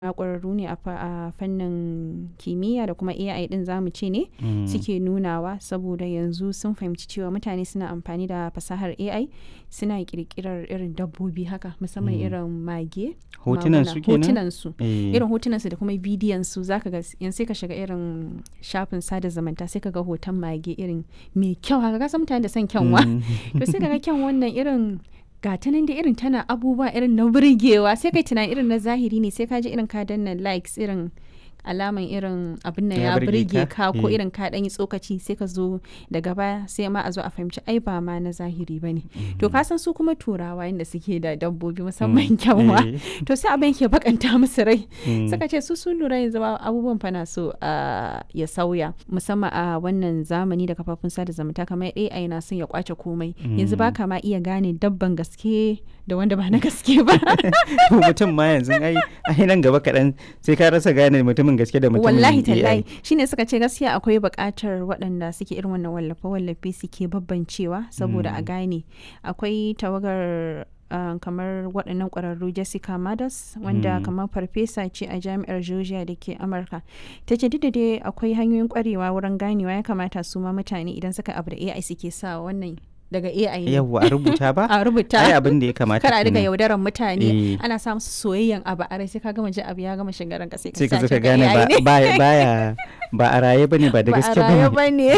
ƙwararru ne a fa- a fannin kimiyya da kuma AI ɗin zamu ce ne Mm. suke nunawa saboda yanzu sun fahimci cewa mutane suna amfani da fasahar AI suna ƙirƙirar irin dabbobi haka musamman Mm. irin mage hotunan maguna, su kenan hotunan su Eh, irin hotunan su da kuma bidiyon su zaka ga yanzu sai ka shiga irin shafin sada zumunta sai ka ga hoton mage irin mai kyau haka ka san mutane da son kyanwa mm. to sai ka ga kyan wannan irin ga ta nan da irin tana abubuwa irin na burgewa sai kai tunani irin na zahiri ne sai ka ji irin ka danna likes irin alaman irin abin nan Ya ya burge burge ka? ka ko Eh. irin ka dan yi tsokaci sai ka zo daga baya sai ma a zo a fahimci ai ba ma na zahiri bane to ka san su kuma turawa inda suke da dabbobi musamman kyanwa Eh, to sai abin ke bakanta musu rai mm. suka ce su sun lura yanzu ma abubuwan fa na so a ya sauya musamman a wannan zamani da kafafun sada zumunta kamar AI na son ya kwace komai yanzu ba ka ma iya gane dabban gaske da wanda ba na gaske ba mutum ma yanzu ai ai nan gaba kaɗan sai ka rasa gane mutumin gaske da mutumin wallahi AI. tallahi shine suka ce gaskiya akwai buƙatar waɗanda suke irin wannan wallafe wallafe suke babbancewa saboda a gane akwai tawagar uh, kamar waɗannan ƙwararru Jessica Madas wanda Mm. kamar farfesa ce a jami'ar Georgia da ke Amurka ta ce duk da dai akwai hanyoyin ƙwarewa wurin ganewa ya kamata su ma mutane idan suka abu da AI suke sa wannan daga AI ne yawwa a rubuta ba a rubuta ai abin da ya kamata kar a riga kenan. yaudaran mutane Eh. ana sa musu soyayyen abu a rai sai ka gama ji abu ya gama shigaran ka sai ka sai ka sa zo shi ka ga gane AI ba ne. baya baya- ba a raye bane ba da gaske ba a raye bane ba ne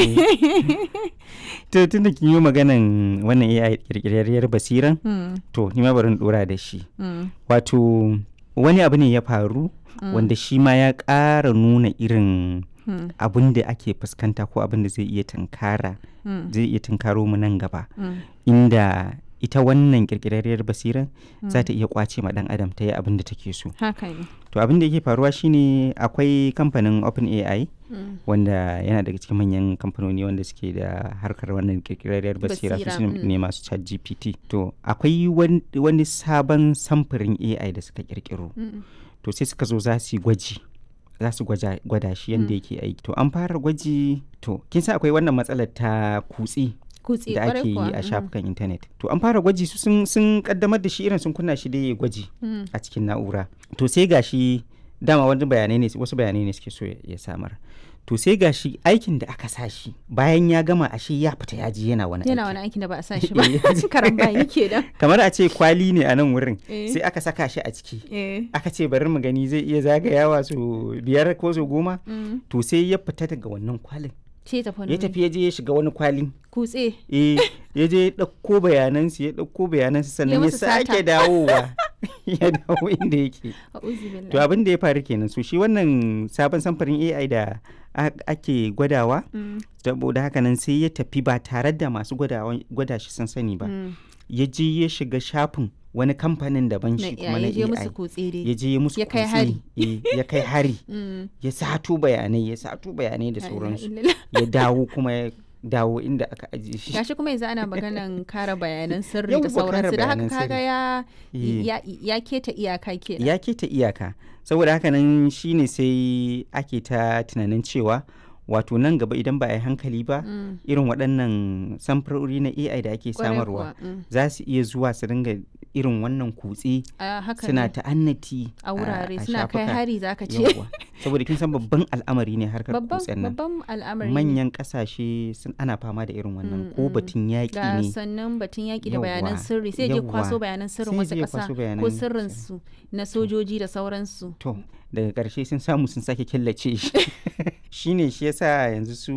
to tunda kin yi maganan wannan AI kirkirarriyar basiran Hmm, to ni ma bari in dora da shi hmm, wato wani abu ne ya faru wanda shi ma ya ƙara nuna irin hmm, abin da ake fuskanta ko abin da zai iya tunkara hmm, zai iya tunkaro mu nan gaba hmm, inda ita wannan kirkirarriyar basiran za ta iya kwace ma dan adam ta yi abin da take so haka ne to abin da yake faruwa shine akwai kamfanin OpenAI Hmm, wanda yana daga cikin manyan kamfanoni wanda suke da harkar wannan kirkirarriyar basira su Basira, su mm. ne masu chat gpt to akwai wan- wani sabon samfurin ai da suka kirkiro hmm, to sai suka zo za su yi gwaji za su gwaja- gwada shi yadda yake aiki to an fara gwaji to kin san akwai wannan matsalar ta kutse kutse da kwarai ake yi kuwa a hmm, shafukan intanet to an fara gwaji su sun, sun kaddamar da shi irin sun kunna shi da ya gwaji hmm, a cikin na'ura to sai gashi dama wani bayanai ne wasu bayanai ne suke so ya ya samar to sai gashi aikin da aka sa shi bayan ya gama ashe ya fita ya ji yana wani yana aiki wani aikin da ba a sa shi ba Eh, karan bayi ke da kamar a ce kwali ne a nan wurin Eh. sai aka saka shi a ciki eh aka ce bari mu gani zai iya zagayawa su biyar ko su goma hmm, to sai ya fita daga wannan kwalin ce tafi wani ya wuri. tafi ya je ya shiga wani kwalin kutse eh ya je ya ɗauko bayanansu ya ɗauko bayanansu sannan ya musu sata. sake dawowa ya dawo inda yake a'udhu To billahi abin da ya faru kenan su shi wannan sabon samfurin AI da a- ake gwadawa Hmm, saboda haka nan sai ya tafi ba tare da masu gwadawa- gwada shi sun sani ba hmm, ya je ya shiga shafin wani kamfanin daban na shi kuma ya na je musu AI kutse dai ya je ya musu Ya kai kutse, hari. eh, ya kai hari Hmm, ya sato bayanai ya sato bayanai da la ilaha sauransu illallah. ya dawo kuma ya dawo inda aka ajiye shi gashi kuma yanzu ana maganan kare bayanan sirri Yawwa, da kare sauransu da haka bayanan kaga sirri. ya Eh. ya ya keta iyaka kenan ya keta iyaka saboda haka nan shine sai ake ta tunanin cewa wato nan gaba idan ba a yi hankali ba Mm, irin waɗannan samfurori na AI da ake kwarai samarwa kuwa, mm. za su iya zuwa su dinga irin wannan kutse a haka suna ne ta'annati a wurare a suna kai shafuka. hari zaka ce Yawwa. saboda kin san babban al'amari ne harkar babban kutsen nan babban al'amari ne. manyan ƙasashe sun ana fama da irin wannan Mm, ko mm. batun yaƙi ga ne sannan batun yaƙi da bayanan Yawwa, sirri sai je kwaso yawwa. bayanan sirrin Sai wasu je ya ƙasa kwaso ko bayanan sirrinsu na sojoji da sauransu To, daga ƙarshe sun samu sun sake killace shi. shine shi yasa yanzu su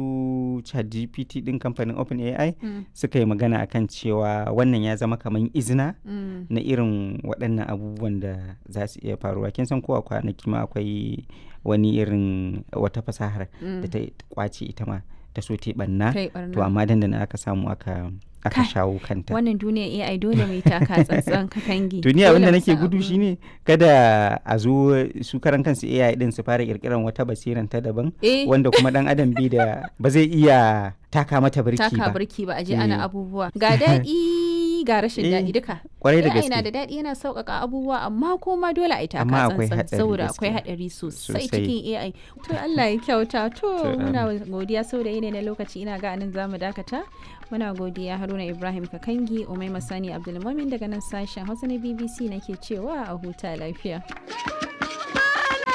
ChatGPT ɗin kamfanin OpenAI Mm, suka yi magana akan cewa wannan ya zama kamar izina mm, na irin waɗannan abubuwan da za su iya faruwa. Kin san ko a kwanaki ma akwai wani irin wata fasahar da mm. ta kwace ita ma ta so ta yi ɓanna. kai To barna amma dandana aka samu aka aka Kai, shawo kanta. wannan duniya AI dole mai taka tsantsan katangi to ni abin Dole da mu nake san gudu abin. shine kada a zo su karan kansu AI din su fara kirkiran wata basiran ta daban eh wanda kuma dan adam bi da ba zai iya taka mata birki taka ba birki ba a je Eh. ana abubuwa ga daɗi ga rashin Eh, daɗi duka kwarai da AI na da gaske daɗi yana sauƙaƙa abubuwa amma kuma dole a yi taka Amma akwai tsantsan haɗari saboda akwai gaskiya. haɗari sosai Sosai. cikin AI to Allah ya kyauta to To, muna godiya saboda yanayi na lokaci ina ga anan zamu dakata muna godiya Haruna Ibrahim Kakangi Umaima Sani Abdulmumin daga nan sashen Hausa na BBC nake cewa a huta lafiya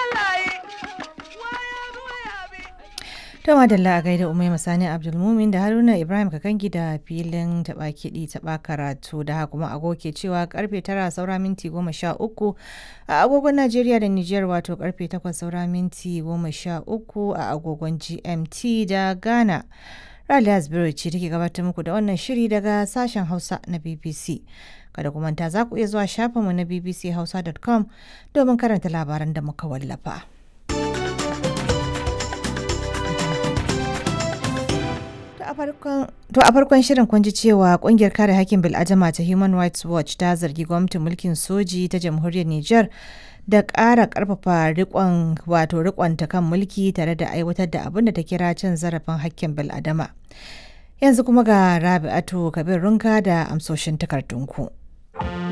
Dama da a gaida Umai Masani Abdulmumin da Haruna Ibrahim Kakangi da filin taɓa kiɗi taɓa karatu da haka kuma agoke cewa karfe tara saura minti goma sha uku a agogon Najeriya da Nijar wato karfe takwas saura minti goma sha uku a agogon GMT da Ghana. Raliya Asbiru ce take gabatar muku da wannan shiri daga sashen Hausa na BBC. Kada ku manta za ku iya zuwa shafinmu na bbchausa.com domin karanta labaran da muka wallafa. To a farkon shirin kun ji cewa kungiyar kare hakkin bil'adama ta Human Rights Watch ta zargi gwamnatin mulkin soji ta jamhuriyar Nijar da ƙara ƙarfafa rikon wato rikonta kan mulki tare da aiwatar da abin da ta kira cin zarafin hakkin bil'adama. Yanzu kuma ga Rabi'atu Kabir Runka da amsoshin takardunku.